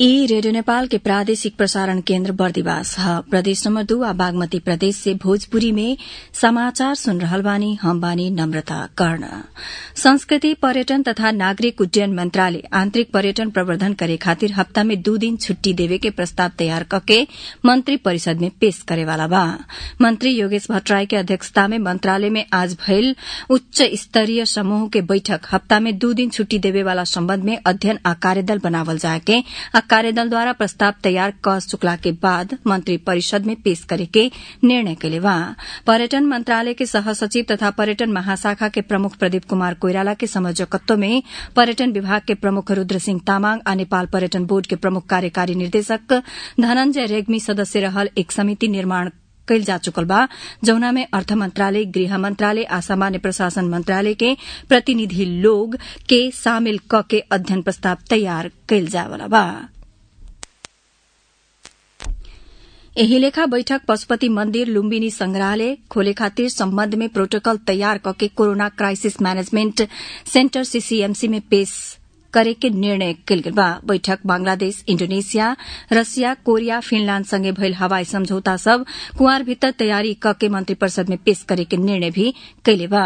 ई रेडियो नेपाल के प्रादेशिक प्रसारण केन्द्र बर्दिवास ह प्रदेश नम्बर दू आ बागमती प्रदेश से भोजपुरी में समाचार सुन रहल बानी हम बानी नम्रता कर्ण संस्कृति पर्यटन तथा नागरिक उड्डयन मंत्रालय आन्तरिक पर्यटन प्रवर्धन करे खातिर हप्ता में दू दिन छुट्टी देवे के प्रस्ताव तयार कके मंत्री परिषद में पेश करेवाला बा मंत्री योगेश भट्टराई के अध्यक्षता में मंत्रालय में आज भइल उच्च स्तरीय समूह के बैठक हप्ता में दू दिन छुट्टी देवे वाला सम्बन्ध में अध्ययन आ कार्यदल बनावल जाके आ कार्यदल द्वारा प्रस्ताव तैयार क चुकला के बाद मंत्री परिषद में पेश करे के निर्णय कैले बा पर्यटन मंत्रालय के सह सचिव तथा पर्यटन महाशाखा के प्रमुख प्रदीप कुमार कोइराला के संयोजकत्व में पर्यटन विभाग के प्रमुख रुद्र सिंह तामाङ आ नेपाल पर्यटन बोर्ड के प्रमुख कार्यकारी निर्देशक धनंजय रेग्मी सदस्य रहल एक समिति निर्माण कैल जा चुकल बा जौना में अर्थ मंत्रालय गृह मंत्रालय आ सामान्य प्रशासन मंत्रालय के प्रतिनिधि लोग के शामिल क के अध्ययन प्रस्ताव तैयार कैल जावला बा एही लेखा बैठक पशुपति मन्दिर लुम्बिनी संग्रहालय खोले खातिर सम्बन्ध में प्रोटोकल तयार कके corona crisis management centre CCMC में पेश करे के निर्णय कल गेल बा बैठक बांग्लादेश इंडोनेशिया रसिया कोरिया फिनलैंड संगे भइल हवाई समझौता सब कुंवर भीतर तैयारी क के मंत्री परिषद में पेश करे के निर्णय भी कैले बा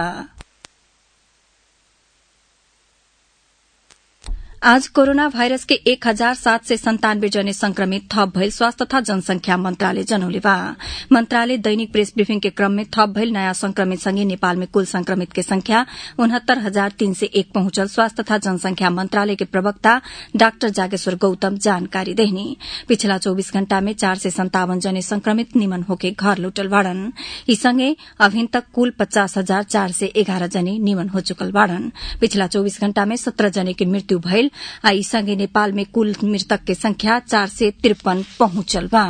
आज कोरोना भाइरस के एक हजार सात सय सन्तानब्बे जने संक्रमित थप भइल स्वास्थ्य तथा जनसंख्या मन्त्रालय जनौले बा मन्त्रालय दैनिक प्रेस ब्रिफिङ के क्रम में थप भइल नयाँ संक्रमित सँगै नेपाल में कुल संक्रमित के संख्या उनहत्तर हजार तीन सय एक पहुंचल स्वास्थ्य तथा जनसंख्या मन्त्रालय के प्रवक्ता डाक्टर जागेश्वर गौतम जानकारी देहनी पिछला चौबीस घण्टा में चार सय सन्तावन जने संक्रमित निमन होके घर लौटल बाड़न यी सँगै अभिन तक कुल पचास हजार चार सय एघार जने निमन हो चुकल बाड़न पिछला चौबीस घण्टा में सत्र जने के मृत्यु भइल आ यी सँगै नेपाल में कुल मृतक के संख्या चार सय त्रिपन पहुंचल बा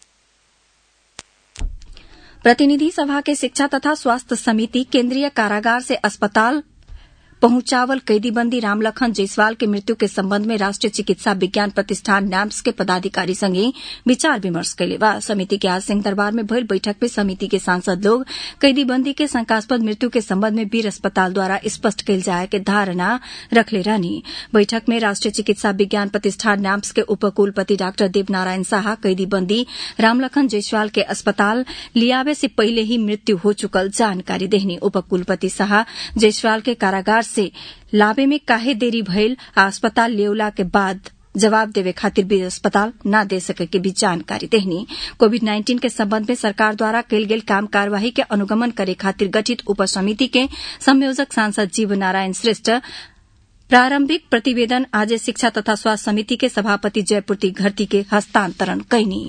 प्रतिनिधि सभा के शिक्षा तथा स्वास्थ्य समिति केन्द्रीय कारागार से अस्पताल पहुंचावल कैदीबंदी रामलखन जायसवाल के मृत्यु के संबंध में राष्ट्रीय चिकित्सा विज्ञान प्रतिष्ठान नैम्स के पदाधिकारी संगे विचार विमर्श कैले बा समिति के आज सिंह दरबार में भइल बैठक में समिति के सांसद लोग कैदीबंदी के शंकास्पद मृत्यु के संबंध में वीर अस्पताल द्वारा स्पष्ट कैल जाए के धारणा रखले रहनी बैठक में राष्ट्रीय चिकित्सा विज्ञान प्रतिष्ठान नैम्स के उपकुलपति डाक्टर देवनारायण शाह कैदीबंदी रामलखन जायसवाल के अस्पताल लियावे से पहले ही मृत्यु हो चुकल जानकारी देहनी उपकुलपति शाह जायसवाल के कारागार से लावे में काहे देरी भइल आ अस्पताल लेवला के बाद जवाब देवे खातिर भी अस्पताल न दे सके के भी जानकारी देहनी कोविड नाइन्टीन के संबंध में सरकार द्वारा कैल गेल काम कार्यवाही के अनुगमन करे खातिर गठित उप समिति के संयोजक सांसद जीव नारायण श्रेष्ठ प्रारंभिक प्रतिवेदन आज शिक्षा तथा स्वास्थ्य समिति के सभापति जयपूर्ति घरती के हस्तांतरण कैनी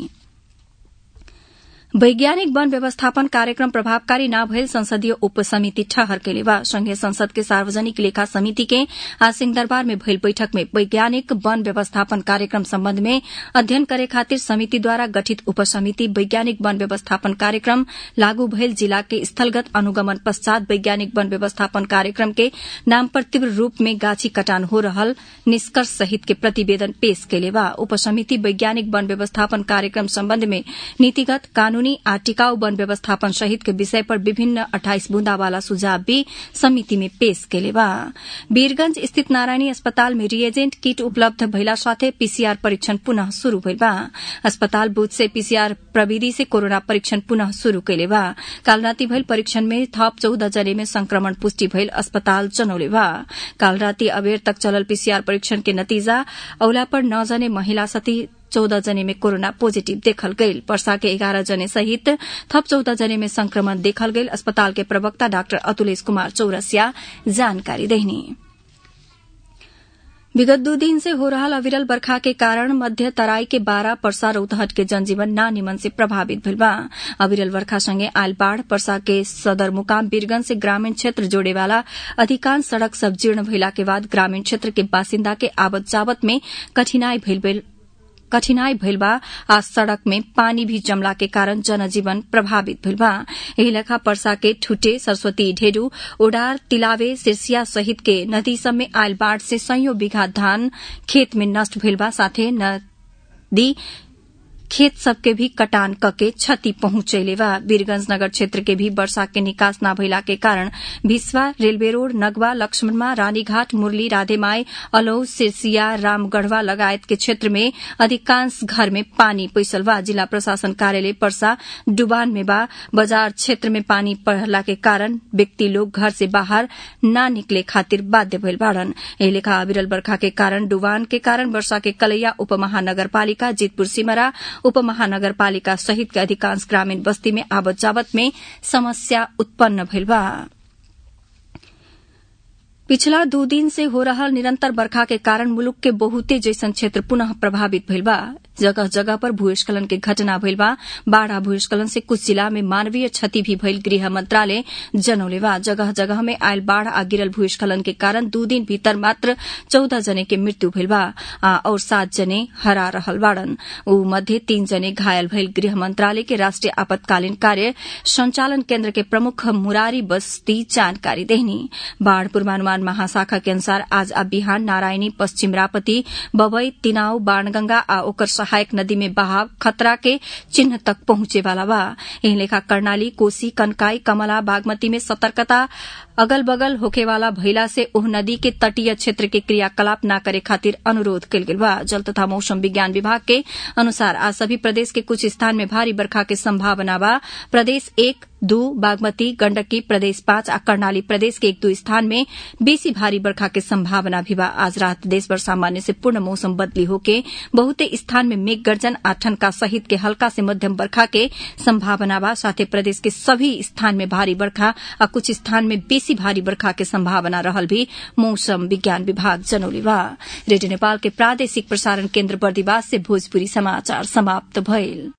वैज्ञानिक वन व्यवस्थापन कार्यक्रम प्रभावकारी न भइल संसदीय उपसमिति ठहर केले बा संघीय संसद के सार्वजनिक लेखा समिति के आज सिंह दरबार में भइल बैठक में वैज्ञानिक वन व्यवस्थापन कार्यक्रम सम्बन्ध में अध्ययन करे खातिर समिति द्वारा गठित उपसमिति वैज्ञानिक वन व्यवस्थापन कार्यक्रम लागू भइल जिला के स्थलगत अनुगमन पश्चात वैज्ञानिक वन व्यवस्थापन कार्यक्रम के नाम पर तीव्र रूप में गाछी कटान हो रहल निष्कर्ष सहित के प्रतिवेदन पेश केले बा उपसमिति वैज्ञानिक वन व्यवस्थापन कार्यक्रम सम्बन्ध में नीतिगत कानून कानूनी आ टिकाऊ वन व्यवस्थापन सहित के विषय पर विभिन्न अठाइस बूंदा वाला सुझाव भी समिति में पेश केले बा वीरगंज स्थित नारायणी अस्पताल में रिएजेंट किट उपलब्ध भइला साथै पीसीआर परीक्षण पुनः शुरू भइल बा अस्पताल बूथ से पीसीआर प्रविधि से कोरोना परीक्षण पुनः शुरू कैले बा काल राति भइल परीक्षण में थप चौध जने में संक्रमण पुष्टि भइल अस्पताल जनौले बा काल राति अबेर तक चलल पीसीआर परीक्षण के नतीजा औला पर नौ जने महिला सती चौध जने में कोरोना पोजिटिभ देखल गईल वर्षा के एघार जने सहित थप चौध जने में संक्रमण देखल गईल अस्पताल के प्रवक्ता डाक्टर अतुलेश कुमार चौरसिया जानकारी देहनी विगत दू दिन से हो रहा अविरल बरखा के कारण मध्य तराई के बारह पर्सा रौतहट के जनजीवन ना निमन से प्रभावित भइल बा अविरल बरखा संगे आयल बाढ़ पर्सा के सदर मुकाम बीरगंज से ग्रामीण क्षेत्र जोड़े वाला अधिकांश सड़क सब जीर्ण भइला के बाद ग्रामीण क्षेत्र के बासिन्दा के आवत जावत में कठिनाई भइल कठिनाई भइल बा आ सड़क में पानी भी जमला के कारण जनजीवन प्रभावित भइल बा एही लेखा पर्सा के ठुटे सरस्वती ढेडू ओडार तिलावे सिरसिया सहित के नदी सब में आयल बाढ़ से सयौं बीघा धान खेत में नष्ट भइल बा साथे नदी खेत सबके भी कटान कके क्षति पहुंचेले बा वीरगंज नगर क्षेत्र के भी वर्षा के निकास न भइला के कारण भिस्वा रेलवे रोड नगवा लक्ष्मणमा रानीघाट मुरली राधेमाई अलौ सिरसिया रामगढ़वा लगायत के क्षेत्र में अधिकांश घर में पानी पैसल बा जिला प्रशासन कार्यालय पर्सा डुबान में बा बाजार क्षेत्र में पानी पड़ला के कारण व्यक्ति लोग घर से बाहर न निकले खातिर बाध्य भइल बाड़न एही लेखा अविरल बरखा के कारण डुबान के कारण वर्षा के कलैया उपमहानगरपालिका जीतपुर सिमरा उपमहानगरपालिका सहित के अधिकांश ग्रामीण बस्ती में आवत जावत में समस्या उत्पन्न भइल बा पिछला दू दिन से हो रहल निरंतर बरखा के कारण मुलुक के बहुते जैसन क्षेत्र पुनः प्रभावित भइल बा जगह जगह पर भूस्खलन के घटना भइल बा बाढ़ आ भूस्खलन से कुछ जिला में मानवीय क्षति भी भइल गृह मंत्रालय जनौले बा जगह जगह में आयल बाढ़ आ गिरल भूस्खलन के कारण दू दिन भीतर मात्र चौदह जने के मृत्यु भइल बा और सात जने हरा रहल बाड़न ऊ मध्य तीन जने घायल भइल गृह मंत्रालय के राष्ट्रीय आपातकालीन कार्य संचालन केन्द्र के प्रमुख मुरारी बस्ती जानकारी देहनी बाढ़ पूर्वानुमान महाशाखा के अनुसार आज आ बिहान नारायणी पश्चिम रापती बबई तिनाउ बाणगंगा आ ओकर सहायक नदी में बहाव खतरा के चिन्ह तक पहुंचे वाला बा एही लेखा कर्णाली कोसी कनकाई कमला बागमती में सतर्कता अगल बगल होखे वाला भइला से ओह नदी के तटीय क्षेत्र के क्रियाकलाप न करे खातिर अनुरोध कल गेल बा जल तथा मौसम विज्ञान विभाग के अनुसार आज सभी प्रदेश के कुछ स्थान में भारी बरखा के संभावना बा प्रदेश एक दू बागमती गंडकी प्रदेश पांच आ कर्णाली प्रदेश के एक दो स्थान में बेसी भारी बरखा के संभावना भी बा आज रात देशभर सामान्य से पूर्ण मौसम बदली होके बहुते स्थान में मेघ गर्जन आ ठनका सहित के हल्का से मध्यम बरखा के संभावना बा साथे प्रदेश के सभी स्थान में भारी बरखा आ कुछ स्थान में बेसी भारी बरखा के संभावना रहल भी मौसम विज्ञान विभाग जनौले बा रेडियो नेपाल के प्रादेशिक प्रसारण केन्द्र बर्दिवास से भोजपुरी समाचार समाप्त भइल